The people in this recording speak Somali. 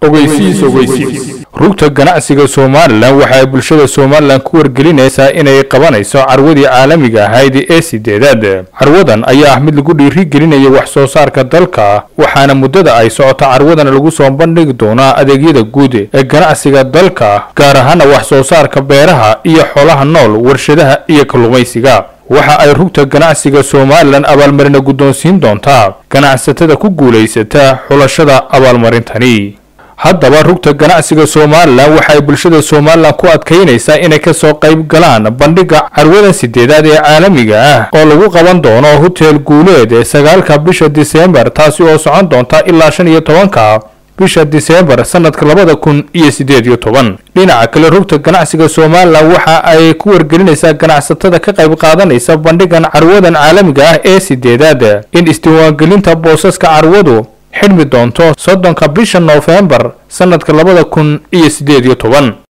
ogeysiis ogeysiis rugta ganacsiga somalilan waxa ay bulshada somalilan ku wargelinaysaa inay qabanayso carwadii caalamiga ahayd ee sideedaad carwadan ayaa ah mid lagu dhiirigelinaya wax soo saarka dalka waxaana muddada ay socoto carwadan lagu soo bandhigi doonaa adeegyada guud ee ganacsiga dalka gaar ahaana wax soo saarka beeraha iyo xoolaha nool warshadaha iyo kalluumaysiga waxa ay rugta ganacsiga somalilan abaalmarina guddoonsiin doontaa ganacsatada ku guulaysata xulashada abaalmarintani haddaba rugta ganacsiga somalilan waxa ay bulshada somalilan ku adkaynaysaa inay kasoo qayb galaan bandhiga carwadan sideedaad ee caalamiga ah oo lagu qaban doono hotel guuleed ee sagaalka bisha diseembar taasi oo socon doonta ilaa shan iyo tobanka bisha diseembar sanadka labada kun iyo sideed iyo toban dhinaca kale rugta ganacsiga somalilan waxa ay ku wargelinaysaa ganacsatada ka qayb qaadanaysa bandhigan carwadan caalamiga ah ee sideedaad in isdiiwaangelinta boosaska carwadu xidhmi doonto soddonka bisha noofembar sanadka labada kun iyo sideed iyo toban